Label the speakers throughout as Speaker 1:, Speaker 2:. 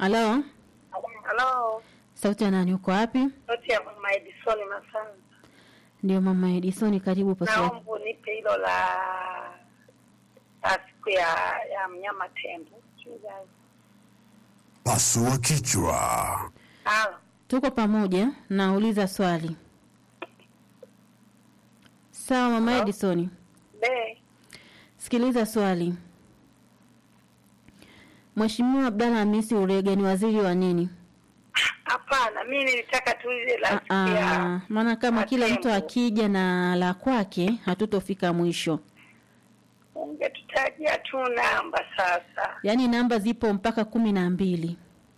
Speaker 1: Halo,
Speaker 2: Halo,
Speaker 1: sauti ya nani? Uko wapi?
Speaker 2: sauti ya mama Edison Masanza.
Speaker 1: Ndio mama Edison, karibu pasua.
Speaker 2: Naomba unipe hilo la la siku ya ya mnyama tembo. Mchungaji.
Speaker 3: Pasua kichwa.
Speaker 2: Halo,
Speaker 1: Tuko pamoja, nauliza swali. Sawa mama Edison,
Speaker 2: be
Speaker 1: sikiliza swali. Mheshimiwa Abdalla Hamisi Urege ni waziri wa nini?
Speaker 2: hapana, mimi nilitaka tu ile la siku
Speaker 1: Ah,
Speaker 2: ya
Speaker 1: maana kama kila mtu
Speaker 2: Matembo.
Speaker 1: akija na la kwake hatutofika mwisho.
Speaker 2: ungetutajia tu namba sasa.
Speaker 1: Yaani namba zipo mpaka kumi na mbili.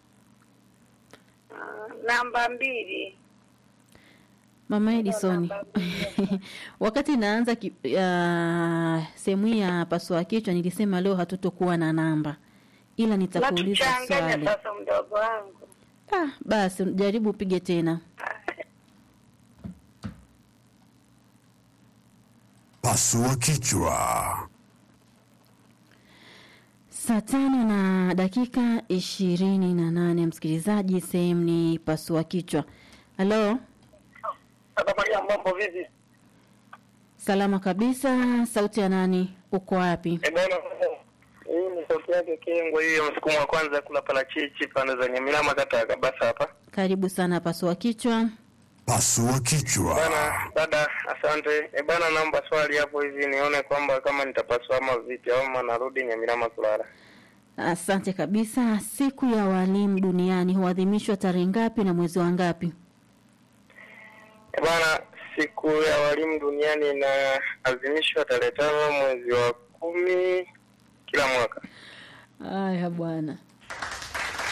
Speaker 2: Ah, namba mbili.
Speaker 1: Mama Edison,
Speaker 2: namba mbili.
Speaker 1: wakati naanza ki- ya sehemu hii ya pasua kichwa nilisema leo hatutokuwa na namba, ila nitakuuliza
Speaker 2: Natuchanganya
Speaker 1: swali.
Speaker 2: sasa mdogo wangu.
Speaker 1: Ah, basi jaribu upige tena.
Speaker 3: Pasua kichwa.
Speaker 1: Saa tano na dakika ishirini na nane msikilizaji, sehemu ni pasua kichwa. Halo,
Speaker 2: Baba Maria, mambo vipi?
Speaker 1: salama kabisa. Sauti ya nani? Uko wapi?
Speaker 4: Eh, bwana hii ni sauti yake Kengwa, hiyo msukumo wa kwanza kula parachichi pande za Nyamilama, kata ya Kabasa hapa
Speaker 1: Karibu sana pasua kichwa.
Speaker 3: Pasua kichwa.
Speaker 4: bana. Dada, asante. E bana, naomba swali hapo hivi nione kwamba kama nitapaswa ama vipi, ama narudi Nyamilama kulala.
Speaker 1: Asante kabisa. Siku ya walimu duniani huadhimishwa tarehe ngapi na mwezi wa ngapi?
Speaker 4: E bana, siku ya walimu duniani inaadhimishwa tarehe tano mwezi wa kumi kila mwaka.
Speaker 1: Aya bwana,